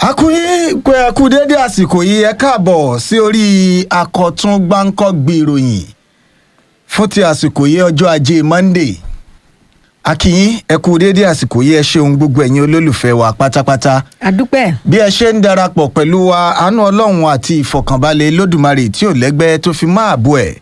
akúyín pé ẹ kú déédé àsìkò yìí ẹ káàbọ̀ sí orí akọ̀tún gbáǹkọ́gbì ìròyìn fún ti àsìkò yìí ọjọ́ ajé monday akíyín ẹ kú déédé àsìkò yìí ẹ ṣeun gbogbo ẹ̀yin olólùfẹ́ wa pátápátá àdúpẹ́ bí ẹ ṣe ń darapọ̀ pẹ̀lú wa àánú ọlọ́run àti ìfọ̀kànbalẹ̀ lódùmarè tí ò lẹ́gbẹ́ tó fi máa bọ̀ ẹ̀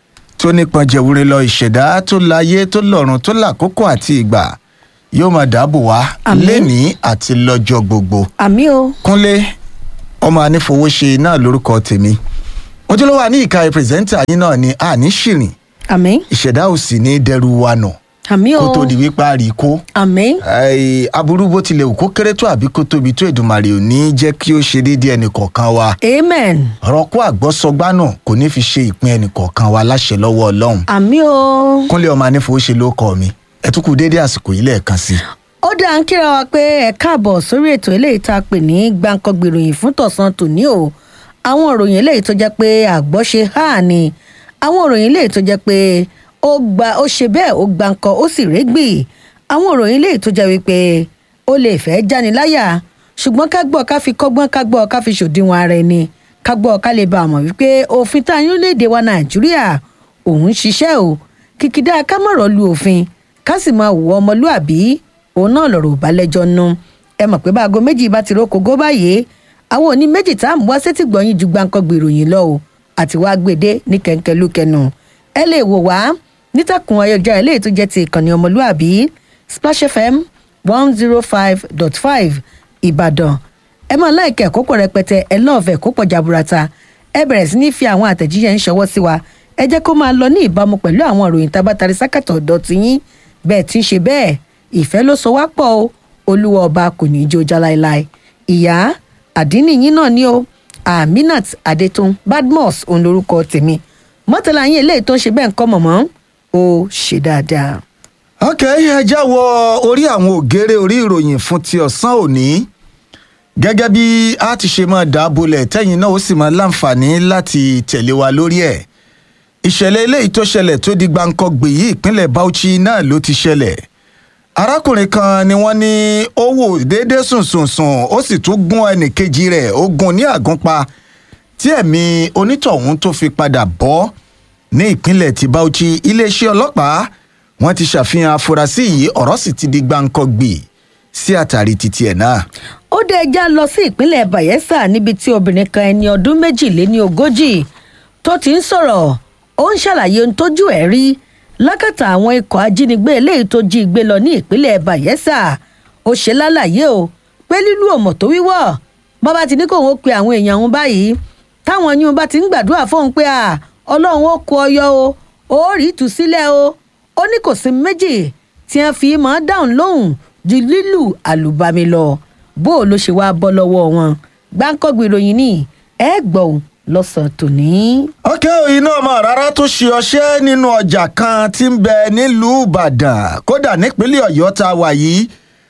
tó nípọn jẹ̀wúre lọ ìṣẹ̀dá tó láyé tó lọ́run tó làkókò àti ìgbà yóò máa dáàbò wá Àmín. lénìí àti lọ́jọ́ gbogbo àmì o kúnlé ọmọ anífowóṣe náà lórúkọ tèmi ojúlówó àní ìka pírẹsẹ́ńtà yín náà ni àní ṣìrìn àmì ìṣẹ̀dá ò sì ní dẹrù wa nà àmì o kó tó di wípé a rí i kó àmì Ai, aburú bó tilẹ̀ wù kó kéré tó àbí kó tóbi tó èdùmàrè ò ní jẹ́ kí ó ṣe déédéé ẹnìkọ̀ọ̀kan wa amen ọ̀rọ̀ kó àgbọ́sọgbá náà kò ní fi ṣe ìpín ẹnìkọ̀ọ̀kan wa láṣẹ lọ́wọ́ ọlọ́run àmì o. kúnlé ọmọ anífowóṣe ló kọ mi ẹ tún kú déédéé àsìkò yìí lẹ́ẹ̀kan sí i. ó dáa ń kíra wa pé ẹ káàbọ̀ sórí ètò eléyìí tá a pè ní gbàǹkangbè ìròyìn fún tọ̀sán tòní o àwọn ìròyìn eléyìí tó jẹ́ pé àgbọ́ṣe hà ni àwọn ìròyìn eléyìí tó jẹ́ pé ó gba ó ṣe bẹ́ẹ̀ ó gbàǹkan ó sì régbì àwọn ìròyìn eléyìí tó jẹ́ wípé ó lè fẹ́ jáni láyà ṣùgbọ́n ká gbọ́ ká fi kọ́gbọ́n ká gbọ́ ká fi ṣòdiwọ̀n ara ẹni ká gbọ́ ká lè bá a mọ̀ wípé òfin tá a yún léde wa nàìjíríà òun ń ṣiṣẹ́ o kìkìdá ká mọ̀rọ̀ lu òfin ká sì máa wù ọmọlúàbí òun náà lọ̀rọ̀ ò bá lẹ́jọ́ nu ẹ mọ̀ pé báago méjì bá ti rókògó báyìí àwọn òní méjì tá à ń wá sétí gbọ̀nyìn ju gbàǹkangbè ìròyìn lọ o àti wá gbèdé ní kẹ̀ǹkẹ̀lúkẹ̀nù ẹ lè wò wá nítàkùn ayélujára eléyìí tó jẹ́ ti ìkànnì ọmọlúàbí splash fm one zero five dot five ìbàdàn ẹ máa láìka ẹ̀kọ́ pọ̀ rẹpẹtẹ ẹ lọ́ọ̀fẹ́ ẹ̀kọ́ pọ̀ jaburata ẹ bẹ̀rẹ̀ sí ní fi àwọn àtẹ̀jíṣẹ́ ń ṣọwọ́ sí wa ẹ jẹ́ kó máa lọ ní ìbámu pẹ̀lú àwọn ìròyìn tabatari sákàtọ̀ ọ̀dọ̀ tiyín bẹ́ẹ̀ tí ń ṣe bẹ́ẹ̀ ìfẹ́ ló so wá pọ̀ o olúwa ọba kò ní í jó já láéláé ìyá àdínní yín náà ni o aminat adetun badmus òun lorúkọ tèmi mọ́tàlá yín eléyìí tó ń ṣe bẹ́ẹ̀ ń kọ́ mọ̀mọ́ ó ṣe dáadáa. ok ẹ já wọ orí àwọn ògèrè orí ìròyìn fún ti ọ̀sán òní gẹ́gẹ́ bí a ti ṣe máa dábòlẹ̀ tẹ́yìn náà ó sì máa láǹfààní láti tẹ̀lé wa lórí ẹ̀ ìṣẹ̀lẹ̀ eléyìí tó ṣẹlẹ̀ tó di gbàǹkangbè yìí ìpínlẹ̀ bauchi náà ló ti ṣẹlẹ̀ arákùnrin kan ni wọ́n ní ó wò déédéé sùnsùnsùn ó sì tún gún ẹnìkejì rẹ̀ ó gún ní àgúnpa tí ẹ̀mí onítọ̀hún tó fi padà bọ́ ní ìpínlẹ̀ ti bauchi iléeṣẹ́ ọlọ́pàá wọ́n ti ṣàfihàn afurasí yìí ọ̀rọ̀ sì ti di gbàǹkangbè sí àtàrí títí ẹ̀ náà. ó dé ẹja lọ sí ìpínlẹ̀ bayelsa níbi tí obìnrin kan ẹni ọdún méjìléní ogójì tó ti ń sọ̀rọ̀ ó ń ṣàlàyé ohun tójú ẹ̀ rí lákàtà àwọn ikọ̀ ajínigbé eléyìí tó jí gbé lọ ní ìpínlẹ̀ bayelsa ó ṣe lálàyé o pé lílù ọmọ tó wíwọ́ bàbá ti ní kóun ó pe àwọn èèyàn òun báyìí táwọn yín bá ti ń gbàdúrà fóun pé à ọlọ́run ó kó ọyọ o ó rí ìtúsílẹ̀ o ó ní kò sí méjì tí wọ́n fi máa dáhùn lóhùn ju lílù àlùbami lọ bó o ló ṣe wáá bọ́ lọ́wọ́ wọn gbáǹkọ́gbì ìròyìn ní ẹ gbọ́ ò lọ́sàn-án tòní. ọkẹ́ iná ọmọ rárá tó ṣe ọṣẹ́ nínú ọjà kan tí ń bẹ nílùú ìbàdàn kódà nípínlẹ̀ ọ̀yọ́ tá a wà yìí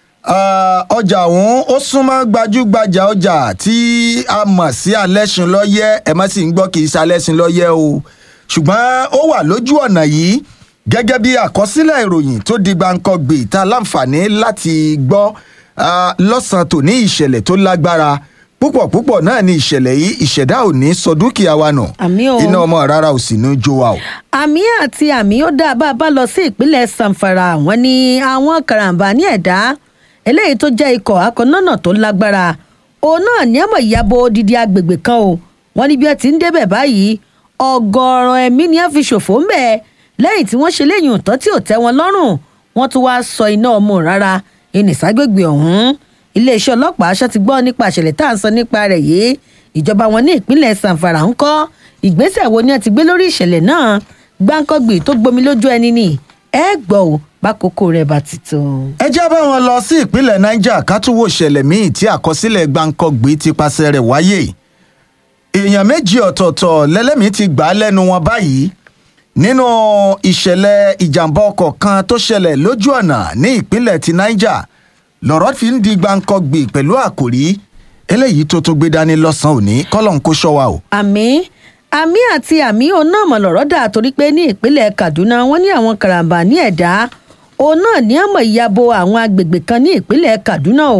ah, ọjà ọ̀hún ó súnmọ́ gbajúgbajà ọjà tí a mọ̀ sí alẹ́sìn lọ́yẹ́ ẹ má sì ń gbọ́ kì í ṣe alẹ́sìn lọ́yẹ́ o ṣùgbọ́n ó wà lójú ọ̀nà yìí gẹ́gẹ́ bí àkọsílẹ̀ ìròyìn tó di gbàǹkangbè tá a láǹfààní láti gbọ́ ah, lọ́sàn-án tòní ìṣẹ̀lẹ̀ tó lágbára púpọ̀ púpọ̀ náà ni ìṣẹ̀lẹ̀ yìí ìṣẹ̀dá ò ní sọ dúkìá wa nù Àmín o. iná ọmọ rárá ò sì ní jó wa o. àmì àti àmì ó dá bá a bá lọ sí ìpínlẹ̀ sanfara wọn ni àwọn karambà ní ẹ̀dá eléyìí tó jẹ́ ikọ̀ akọ̀nọ́nà tó lágbára òun náà ní àmọ̀ ìyàbọ̀ odidi agbègbè kan o wọn ní bí ẹ ti ń débẹ̀ báyìí ọgọ́rọ̀ ẹ̀mí ni ẹ fi ṣòfò ń bẹ̀ lẹ́yìn tí wọ́n ṣe léyìn òótọ́ tí ò tẹ́ wọn lọ́rùn wọ́n tún wá sọ iná ọmọ rárá ìnìságbègbè ọ̀hún iléeṣẹ́ ọlọ́pàá aṣọ ti gbọ́ nípa ìṣẹ̀lẹ̀ tá à ń sọ nípa rẹ̀ yìí ìjọba wọn ní ìpínlẹ̀ sanfara ń kọ́ ìgbésẹ̀ wo ni ẹ ti gbé lórí ìṣẹ̀lẹ̀ náà gbáǹkọ́gbì tó gbomi lójú ẹni ni ẹ gbọ́ ò bákòókò rẹ̀ bá ti tó. ẹ já bá wọn lọ sí ìpínlẹ̀ niger ká tún wò ṣẹlẹ̀ míì tí àkọsílẹ̀ gbàǹkangbè ti paṣẹ rẹ̀ wáyé èèyàn méjì ọ̀tọ̀ọ̀tọ̀ lẹ́lẹ́mìí ti gbà á lẹ́nu wọn báyìí nínú ìṣẹ̀lẹ̀ ìjàmbá ọkọ̀ kan tó ṣẹlẹ̀ lójú ọ̀nà ní ìpínlẹ̀ ti niger lọ̀rọ̀ fi ń di gbàǹkangbè pẹ̀lú àkòrí eléyìí tó tó gbé dání lọ́sàn-án òní kọ́lọ̀ ń kó ṣọ́ wa o. àmì àmì àti àmì òun náà mọ̀ lọ́rọ́ dà torí pé ní ìpínlẹ̀ kaduna wọ́n ní àwọn karambà ní ẹ̀dá òun náà ní àmọ̀ ìyàbọ̀ àwọn agbègbè kan ní ìpínlẹ̀ kaduna o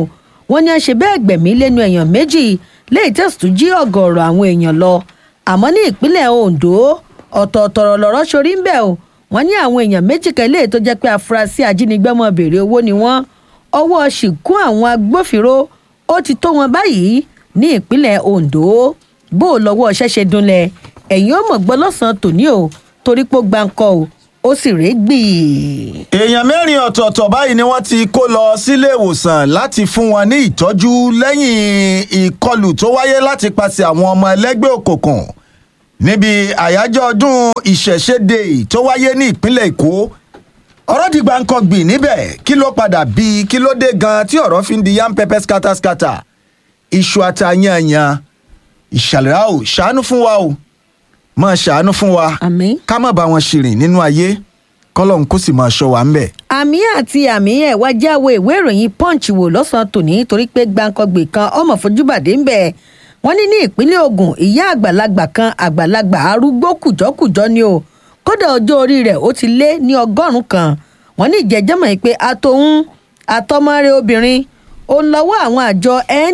wọ́n ní a ṣe bẹ́ẹ̀ gbẹ̀mí lẹ́nu èèyàn méjì léyìí tẹ̀sí tún jí ọ̀gọ̀ọ̀rọ̀ àwọn èèyàn lọ àmọ́ ní ìpínlẹ̀ ondo ọ̀tọ̀ọ̀tọ̀ lọ̀rọ̀ sórí ń bẹ̀ o wọ́n ní àwọn èèyàn méjì kan léyìí tó jẹ́ pé afurasí ajínigbé mọ́ béèrè owó ni wọ́n ọwọ́ ṣìkún àwọn agbófinró ó ti tó wọn báyìí ní ìpínlẹ̀ ondo bó o lọ́wọ́ ṣẹ́ṣe dunlẹ̀ ẹ̀yìn ó mọ̀ gbọ́ lọ́sàn-án tòní o torí pé ó gbáǹkọ́ o ó sì rèé gbì. èèyàn mẹ́rin ọ̀tọ̀ọ̀tọ̀ báyìí ni wọ́n ti kó lọ sílé ìwòsàn láti fún wọn ní ìtọ́jú lẹ́yìn ìkọlù tó wáyé láti pàṣẹ àwọn ọmọ ẹlẹ́gbẹ́ òkùnkùn níbi àyájọ́ ọdún ìṣẹ̀ṣẹ̀dé tó wáyé ní ìpínlẹ̀ èkó ọ̀rọ̀ di gbàǹkangbì níbẹ̀ kí ló padà bí kí ló dé gan tí ọ̀rọ̀ fi ń di yam pepper scatter scatter iṣu àtàyànyàn ìṣàlẹ̀ a ò ṣàánú fún wa o máa ṣàánú fún wa àmín. ká má bá wọn ṣìrìn nínú ayé kọ́lọ́hún kó sì máa ṣọ́ wa ńbẹ̀. àmì àti àmì ẹ̀ wá jáwé ìwé ìròyìn punch wò lọ́sàn-án tòní torí pé gbàǹkangbè kan ọmọ fojúbàdé ń bẹ̀ wọ́n ní ní ìpínlẹ̀ ogun ìyá àgbàlagbà kan àgbàlagbà arúgbó kùjọ́kùjọ́ ni o kódà ọjọ́ orí rẹ̀ ó ti lé ní ọgọ́rùn-ún kan wọ́n ní ìjẹ́jẹ́mọ̀ yìí pé atohun àtọmọ́rẹ́ obìnrin òun lọ́wọ́ àwọn àjọ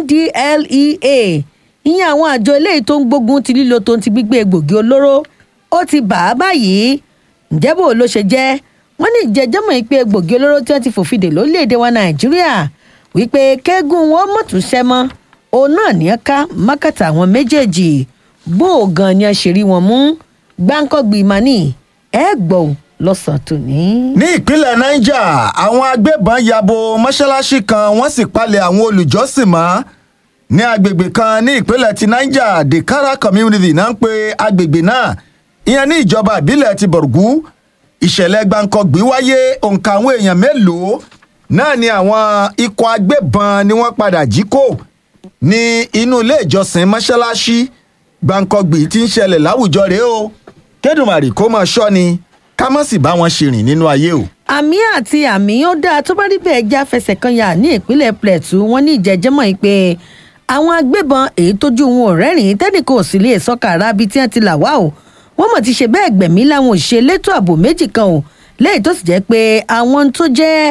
ndlea ìyẹn àwọn àjọ eléyìí tó ń gbógun ti lílo tó ń ti gbígbé egbògi olóró ó ti bà á báyìí ǹjẹ́ bò ló ṣe jẹ́ wọ́n ní ìjẹ́jẹ́mọ̀ yìí pé egbògi olóró tí wọ́n ti fòfin dè lórílẹ̀‐èdè wa nàìjíríà wípé kẹ́gùn wọn mọ̀tún ṣẹ́ mọ́ òun náà ní ká mákàtà àwọn méjèèjì bó o gan ni a ṣe rí wọn mú gbáǹkọ́gbì mani ẹ gbọ́ ò lọ́sàn-án tòní. ní ìpínlẹ̀ niger àwọn agbébọn yabo mọ́ṣáláṣí kan wọ́n sì palẹ̀ àwọn olùjọ́sìn mọ́ ní agbègbè kan ní ìpínlẹ̀ ti niger dekara community náà ń pe agbègbè náà ìyẹn ní ìjọba ìbílẹ̀ ti bọ̀rùgú ìṣẹ̀lẹ̀ gbàǹkangbì wáyé òǹkà àwọn èèyàn mélòó náà ni àwọn ikọ̀ agbébọn ni wọ́n padà jí kó ní inú ilé ìjọsìn mọ́ṣáláṣí gbàǹkangbì tí ń ṣẹlẹ̀ láwùjọ rèé o kédùmarè kó máa ṣọ́ ni ká má sì bá wọn ṣèrìn nínú ayé o. àmì àti àmì ó dáa tó bá rí bẹ́ẹ̀ já fẹsẹ̀ kan yà ní ìpínlẹ̀ plateau wọ́n ní ìjẹ́jẹ́mọ̀ yìí pé àwọn agbébọn èyí tójú wọn ò rẹ́rìn-ín tẹ́nìkan ò sì lè sọ́kà ara bíi tí wọ́n ti là wá o wọ́n mọ̀ ti ṣe bẹ́ẹ̀ gbẹ̀mí láwọn òṣìṣẹ́ elétò ààbò méjì kan o léyìí tó sì jẹ́ pé àwọn tó jẹ́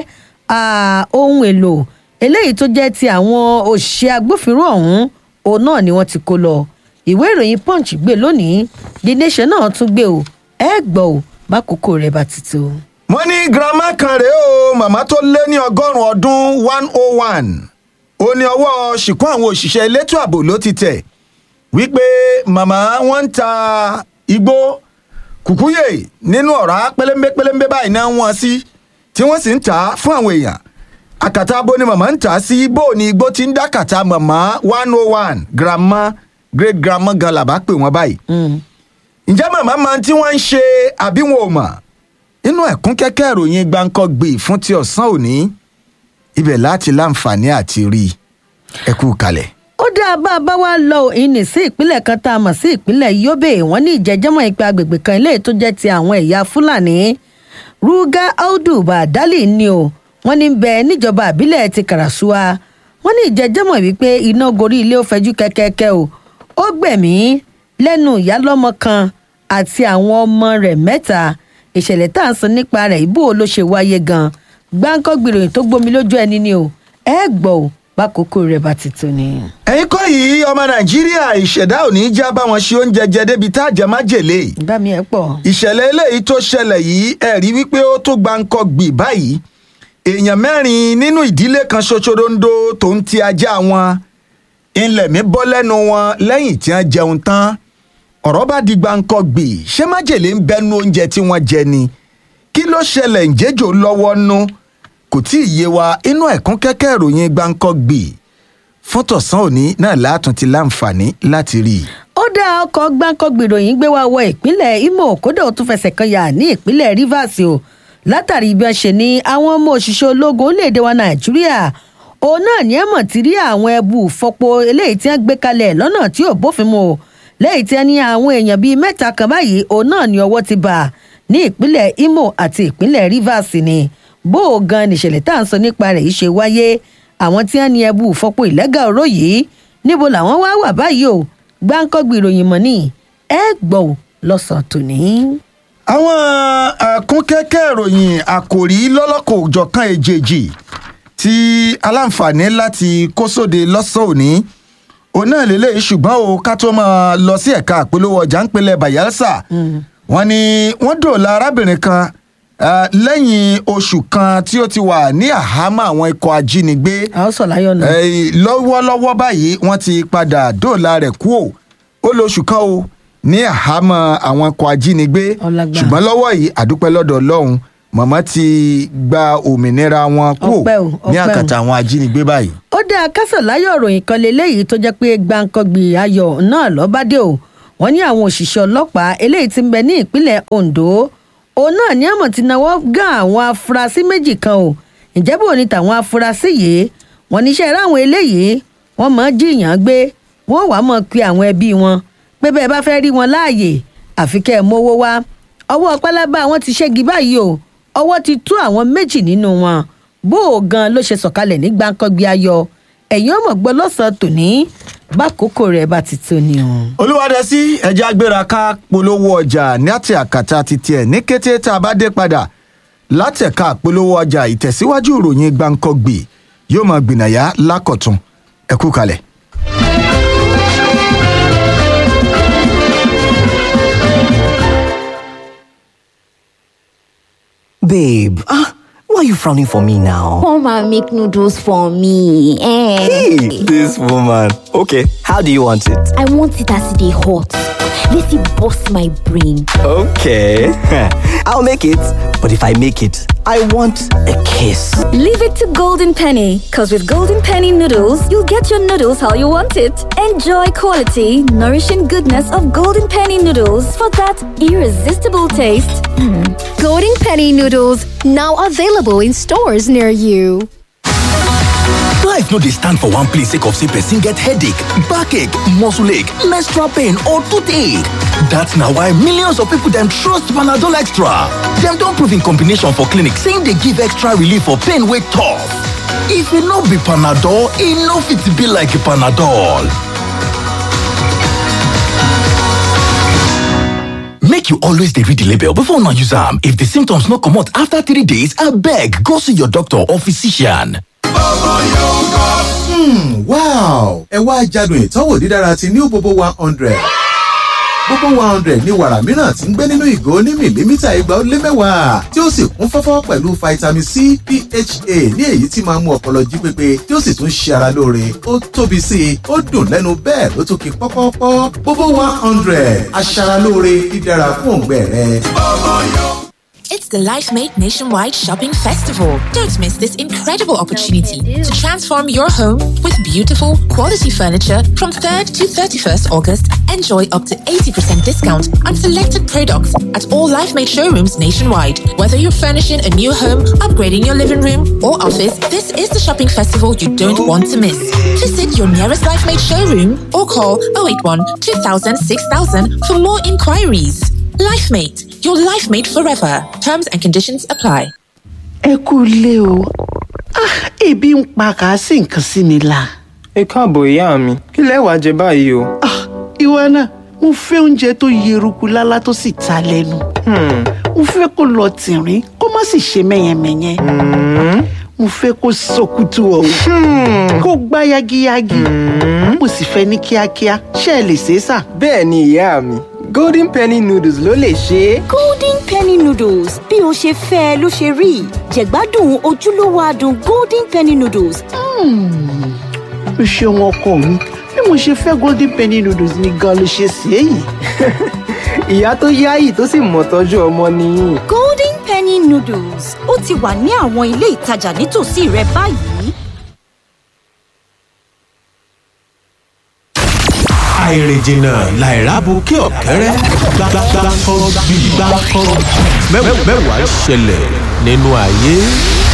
ohun èlò eléyìí tó jẹ́ ti àwọn òṣìṣẹ́ agbófinró ọ̀hún òun náà ni wọ́n ti kó lọ ìwé ìròyìn punch gbé lónìí the nation náà tún gbé o ẹ gbọ́ o bákòókò rẹ̀ bá ti tó. wọ́n ní girama kan rèé o màmá tó lé ní ọgọ́rùn-ún ọdún one oh one ó ní ọwọ́ ṣìkún àwọn òṣìṣẹ́ elétò ààbò ló ti tẹ̀ wípé màmá wọn ń ta igbó kùkúyè nínú ọ̀rá pẹlẹmbẹ pẹlẹmbẹ báyìí náà wọ́n sí tí wọ́n sì ń tà á fún àwọn èèyàn àkàtà abo ni màmá ń tà á sí bó ni igbó ti ń dá kàtà màmá one oh one grandma great grandma gan làbá pè wọ́n báyìí ǹjẹ́ màmá máa tí wọ́n ń ṣe àbí wọn ò mọ̀ inú ẹ̀kún kẹ́kẹ́ ìròyìn gbáǹkọ́gbì fún ti ọ̀sán òní ibẹ̀ láti láǹfààní àti rí ẹ kú kalẹ̀. ó dáa bá a bá wá lọ ìní sí ìpínlẹ̀ kan tá a mọ̀ sí ìpínlẹ̀ yobe wọ́n ní ìjẹ́jẹ́mọ̀ ìpè agbègbè kan ilé tó jẹ́ ti àwọn ẹ̀yà fúlàní ruga audu badali ni o wọ́n ní bẹ níjọba àbílẹ̀ ti karasuwa wọ́n ní ìjẹ́jẹ́mọ̀ wípé iná gorí ilé ó fẹjú kẹ́kẹ́kẹ́ o ó gbẹ̀mí lẹ́nu ìyálọ́mọ kan àti àwọn ọmọ rẹ̀ mẹ́ta ìṣẹ̀lẹ̀ tá à ń sọ nípa rẹ̀ ìbò ló ṣe wáyé gan gbáǹkọ́ gbìròyìn tó gbomi lójú ẹni ni o ẹ gbọ́ ò bákòókò rẹ̀ bá ti tó ni. ẹ̀yin kọ́ yìí ọmọ nàìjíríà ìṣẹ̀dá ò ní í já bá wọn ṣe oúnjẹ jẹ débi tá a jẹ májèlé bá mi ẹ pọ̀. ìṣẹ̀lẹ̀ eléyìí tó ṣẹlẹ̀ yìí ẹ̀ rí wípé ó tó gbáǹkọ́ gbì báyìí èèyàn mẹ́rin nínú ìdílé kan ṣoṣorondo tó ń ti ajá wọn ilẹ̀ mi bọ́ lẹ́nu wọn lẹ́yìn tí wọ́n jẹun tán ọ̀rọ̀ bá di gbáǹkọ́ gbì ṣé májèlé ń bẹnu oúnjẹ tí wọ́n jẹ ni kí ló ṣẹlẹ̀ ǹjẹ́jọ́ lọ́wọ́ nú kò tí ì yé wa inú ẹ̀kún kẹ́kẹ́ ìròyìn gbáǹkọ́ gbì fún tọ̀sán òní náà látún ti láǹfààní láti rí i. ó dá ọkọ̀ gbáǹkọ́gbìròyìn gbé wá wọ ìpínlẹ̀ imo kódà ó tún fẹsẹ̀ kan yà ní ìpínlẹ̀ rivers o látàrí bí wọ́n ṣe ní àwọn ọmọ òṣìṣẹ́ ológun orílẹ̀-èdè wa nàìjíríà òun náà ní ẹ̀mọ̀ ti rí àwọn ẹbú fọpo eléyìí tí wọ́n gbé kalẹ̀ lọ́nà tí ò bófin mu lẹ́yìn tí wọ́n ní àwọn èèyàn bíi mẹ́ta kan báyìí òun náà ní ọwọ́ ti bà ní ìpínlẹ̀ imo àti ìpínlẹ̀ rivers ni bó o gan nìṣẹ̀lẹ̀ tá à ń sọ nípa rẹ̀ yìí ṣe wáyé àwọn tí wọ́n ní ẹbú fọpo ìlẹ́gà oró yìí níbo làwọn wá wà báyìí o gbáǹkọ́gbì ìròyìn mọ́ ni ẹ gbọ́ ò lọ́sàn-án tòní. àwọn àkúnkẹ́kẹ́ ìròyìn àkòrí lọ́lọ́kọ̀ òjọ̀kan èjèèjì tí tí aláǹfààní láti kó sóde lọ́sàn òní òun náà lélẹ́yìí ṣùgbọ́n o ká tó máa lọ sí ẹ̀ka àpolówó ọjà ń pelẹ̀ bayelsa wọ́n ní wọ́n dòòlà arábìnrin kan ah, lẹ́yìn oṣù kan tí ó ti wà ní àhámọ́ àwọn ikọ̀ ajínigbé a ó sọ láyọ̀ nù. Eh, lọ́wọ́lọ́wọ́ báyìí wọ́n ti padà dóòlà rẹ̀ kú o ó lo oṣù kan o ní àhámọ́ àwọn ikọ̀ ajínigbé Ọlágbà. ṣùgbọ́n lọ́wọ́ yìí àdúpẹ́ lọ́dọ̀ ọlọ́run mọ̀mọ́ ti gba òmìnira wọn kú Ọpẹ́ o, ní ọpẹ́ o. àkàtà àwọn ajínigbé báyìí. ó dáa kásán láyọ̀ ròyìn kan lélẹ́yìí tó jẹ́ pé gbàǹkangbì ayọ̀ náà lọ́bàdé o wọ́n ní àwọn òṣìṣẹ́ ọlọ́pàá eléyìí ti ń bẹ ní ìpínlẹ̀ ondo òun náà ní àmọ̀ ti náwó gán àwọn afurasí méjì kan o ǹjẹ́ bò ní tàwọn afurasí yìí wọ́n níṣẹ́ ráwọn eléyìí wọ́n mọ̀ ọ́ jiyàn gbé wọ́n wàá mọ̀ pe àwọn ẹbí wọn pé bẹ́ẹ̀ bá fẹ́ rí wọn láàyè àfi kẹ́ ẹ̀ mówó wá ọwọ́ pálábá wọn ti ṣẹ́gi báyìí o ọwọ́ ti tú àwọn méjì nínú wọn bó o gan ló ṣe sọ̀kalẹ̀ ní gbàǹkangbì ayọ̀ ẹ̀yin ọmọ gbọ́ lọ́sàn-án tòní bákòókò rẹ̀ bá ti tó ni o. olùwádẹ́sí ẹja gbéra ká polówó ọjà ní àti àkàtà ti tiẹ̀ ní kété tá a bá dé padà látẹ̀ka polówó ọjà ìtẹ̀síwájú ìròyìn gbàǹkangbì yóò máa gbìnàyà lákọ̀tún ẹ̀kú kalẹ̀. Babe, ah, why are you frowning for me now? Come and make noodles for me. Eh. Hey, this woman. Okay, how do you want it? I want it as they hot. Let it bust my brain. Okay, I'll make it. But if I make it, I want a kiss. Leave it to Golden Penny, because with Golden Penny noodles, you'll get your noodles how you want it. Enjoy quality, nourishing goodness of Golden Penny noodles for that irresistible taste. Golden Penny noodles now available in stores near you. Life no dey stand for one place sake of say person get headache, backache, muscle ache, menstrual pain or toothache. That's na why millions of people dem trust Panadol Extra. Dem don prove in combination for clinic saying dey give extra relief for pain wey tough. If e no be Panadol, e no fit be like Panadol. Make you always dey read the label before una use am. If the symptoms no comot after three days, abeg go see your doctor or physician. wow ẹ wá jádùn ìtọ́wò dídára ti new bobo one hundred bobo one hundred ní wàrà mìíràn tí ń gbé nínú ìgò ní mìlímítà igba ó lé mẹ́wàá tí ó sì kún fọ́fọ́ pẹ̀lú vitamin c pha ní èyí tí máa ń mú ọpọlọ jí pépé tí ó sì tún ṣe ara lóore ó tóbi sí i ó dùn lẹ́nu bẹ́ẹ̀ ló tún ki pọ́pọ́pọ́ bobo one hundred aṣaralóore dídára fún òǹgbẹ rẹ. It's the LifeMate Nationwide Shopping Festival. Don't miss this incredible opportunity to transform your home with beautiful, quality furniture from 3rd to 31st August. Enjoy up to 80% discount on selected products at all LifeMate showrooms nationwide. Whether you're furnishing a new home, upgrading your living room, or office, this is the shopping festival you don't want to miss. Visit your nearest LifeMate showroom or call 081 2000 6000 for more inquiries. LifeMate, your life mate forever. Terms and conditions apply. ẹ kú ilé o Ah, ebi ń pa kàásì nǹkan sí mi la. ẹ káàbọ̀ ìyá mi kí lẹ wàá jẹ báyìí o. Ah, ìwọ náà mo fẹ́ oúnjẹ tó yeruku lálá tó sì ta lẹ́nu. mo fẹ́ kó lọ tìrín kó má sì ṣe mẹ́yẹmẹ́yẹ. mo fẹ́ kó sọkútù ọ̀hún kó gbá yagiyagi. mo sì fẹ́ ní kíákíá ṣé ẹ lè ṣe é sà. bẹ́ẹ̀ ni ìyá mi golden penny noodles ló lè ṣe é. golden penny noodles bí o ṣe fẹ́ ẹ ló ṣe rí jẹ̀gbádùn ojúlówó adùn golden penny noodles. o ṣeun ọkọ mi bí mo ṣe fẹ́ golden penny noodles ni gan ló ṣe sí èyí. ìyá tó yáyì tó sì mọ̀ tọ́jú ọmọ nìyí. golden penny noodles ó ti wà ní àwọn ilé ìtajà nítòsí rẹ báyìí. àìrìnjìnà làìrábù kí ọ̀kẹ́rẹ́ gbàgbàgbà kọ́ bí gbà kọ́ mẹ́wàá ṣẹlẹ̀ nínú ayé.